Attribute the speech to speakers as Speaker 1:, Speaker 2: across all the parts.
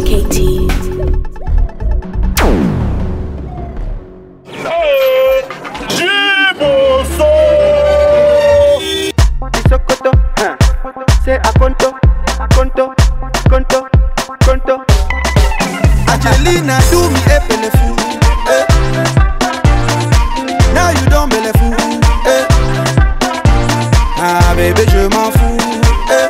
Speaker 1: KT.
Speaker 2: Sokoto, huh? Say Akonto, Akonto, Konto, Konto.
Speaker 3: Angelina do me a bellefou. Eh. Now you don't bellefou. Eh. Ah bébé je m'en fous. Eh.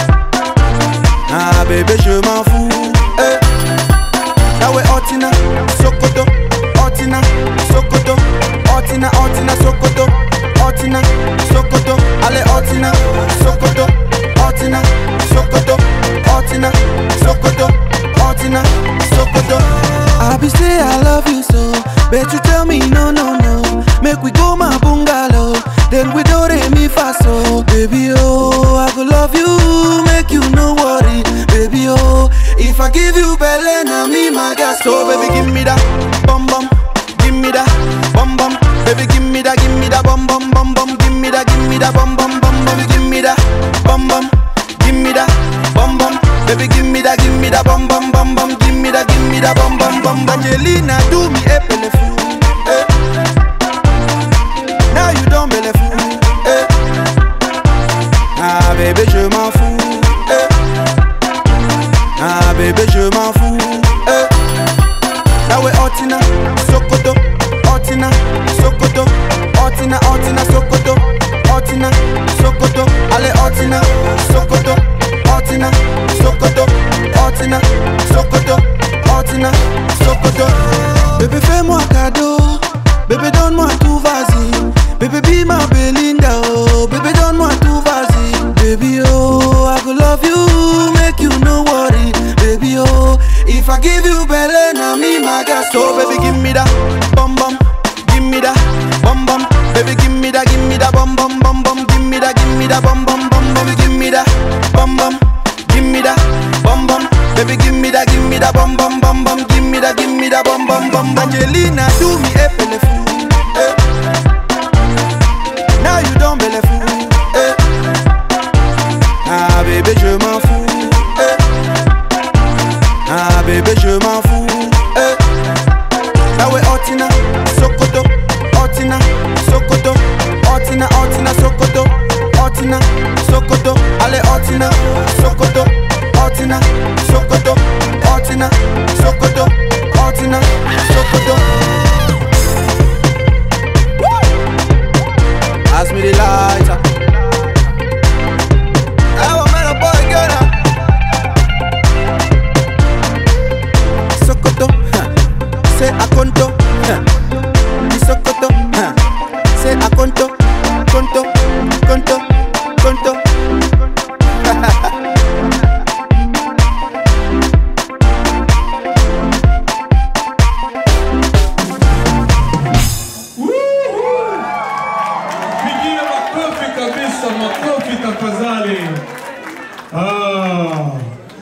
Speaker 3: Ah bébé je m'en fous. Eh. Now we Otina, Sokoto, Otina, Sokoto, Otina, Otina, Sokoto, Otina, Sokoto, allez Otina, Sokoto, Otina, Sokoto, Otina, Sokoto, Otina, Sokoto. I be say I love you so, but you tell me no no no. Make we go my bungalow, then we do re mi fa so. Baby oh, I go love you, make you no worry. Baby oh, if I give you belly, na me my gas. So baby give me that bum bum, give me that bum bum. Baby give me that, give me that bum bum bum bum. Give me that, give me that bum bum bum bum. Give me that bum bum, give me that bum bum. Baby give me that, give me that bum bum bum bum. Give me that, give me that bum bum bum. bum. Angelina do me a bellefou. Eh. Now you don't bellefou. Eh. Ah bébé je m'en fous. Eh. Ah bébé je m'en fous. Eh. Now we Otina, Sokoto, Otina, Sokoto, Otina, Otina, Sokoto, Otina, Sokoto, allez Otina, Sokoto, Otina, Sokoto, Otina, Sokoto, Otina, Sokoto. Bébé fais-moi cadeau, bébé donne-moi tout vas-y, bébé be ma Belinda oh, bébé donne-moi tout vas-y, baby oh, I go love you, make you no worry, baby oh, if I give you belly, na me my gas, so baby give me that bum bum, give me that bum bum, baby give me that, give me that bum bum bum bum, give me that, give me that bum bum bum bum, give me that bum bum, give me that bum bum, baby give me that, give me that bum bum bum bum, give me that, give me that bum bum bum. Angelina do me a bellefou.